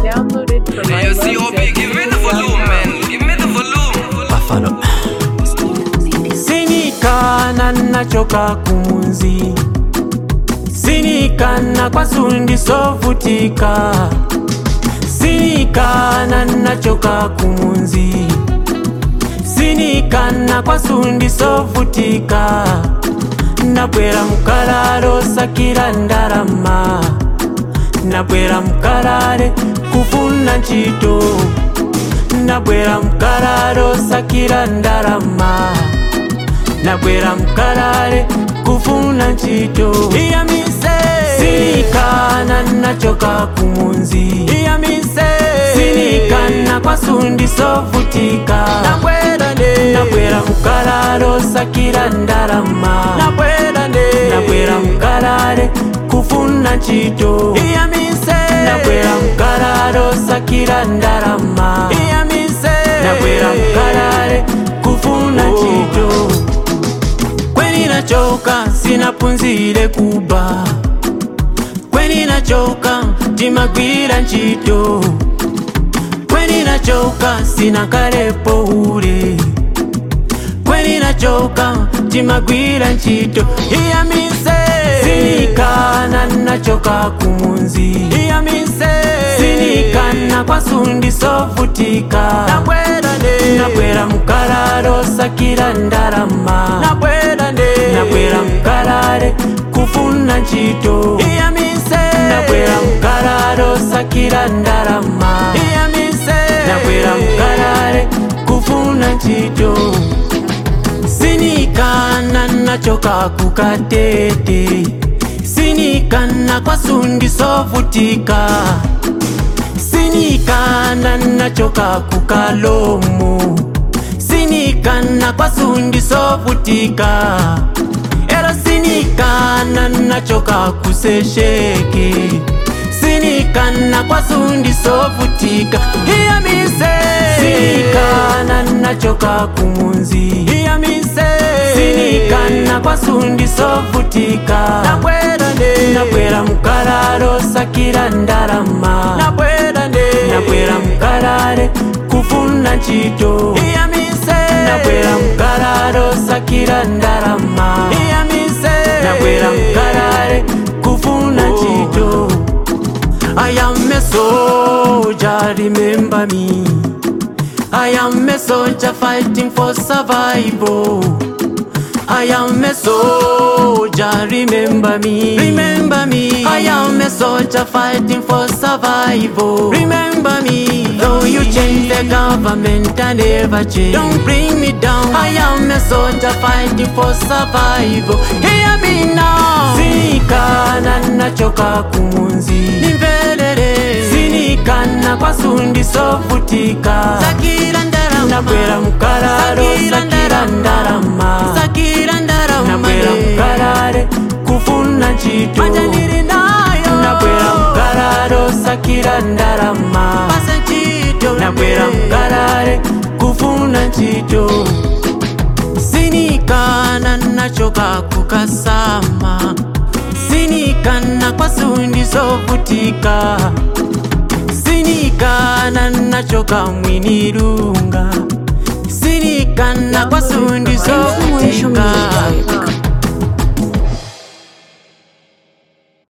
Downloaded from Hey, yo, COB, give me the volume, man. Give me the volume. Buffalo. sinikana nachoka kumunzi sinikana kwasundi sovutika sinikana nachoka kumunzi sinikana kwasundi sovutika nabwera mukalalo sakira ndalama nabwera mukalale kufuna ntchito nabwera mukalalo sakira ndalama nabwera mukalale kufuna ntchito iyamise sinikana nachoka kumunzi iyamise sinikana kwasundi sovutika nabwera nde nabwera mukalalo sakira ndalama nabwera nde nabwera mukalale kufuna ntchito iyamise nabwera mukalalo sakira ndalama iyamise nabwera mukalale kufuna ntchito kweni nachoka sinapunzire kuba kweni nachoka timagwira ntchito kweni nachoka sinakalepo ule kweni nachoka timagwira ntchito iyamise sinikana nachoka kumunzi iyamise sinikana kwasundi sovutika nabwera nde nabwera mukalalo sakira ndalama nabwera nde nabwera mukalale kufuna ntchito iyamise nabwera mukalalo sakira ndalama iyamise nabwera mukalale kufuna ntchito sinikana nachoka kukatete sinikana kwasundi sovutika sinikana nachoka kukalomo sinikana kwasundi sovutika ero sinikana nachoka kusesheke sinikana kwasundi sovutika iyamise sinikana nachoka kumunzi iyamise sinikana kwasundi sovutika nabwera nde nabwera mukalalo sakira ndalama nabwera nde nabwera mukalale kufuna ntchito iyamise nabwera mukalalo sakira ndalama iyamise nabwera mukalale kufuna ntchito I am a soldier, remember me. I am a soldier fighting for survival. I am a soldier, remember me. Remember me. I am a soldier fighting for survival. Remember me. Though you change the government, I never change. Don't bring me down. I am a soldier fighting for survival. Hear me now. Sinikana nachoka kumunzi. Nimvelele. Sinikana kwasundi sovutika. Sakira ndarama. Nabwera mukalalo. Sakira ndarama. Sakira ndarama. Nabwera mukalale. Kufuna ntchito. Manja ndiri nayo. Nabwera mukalalo. Sakira ndarama. Pasa ntchito. Nabwera mukalale. Kufuna ntchito. sinikana nachoka kukasama sinikana kwasundi sovutika sinikana nachoka mwinirunga sinikana kwasundi Information sovutika music.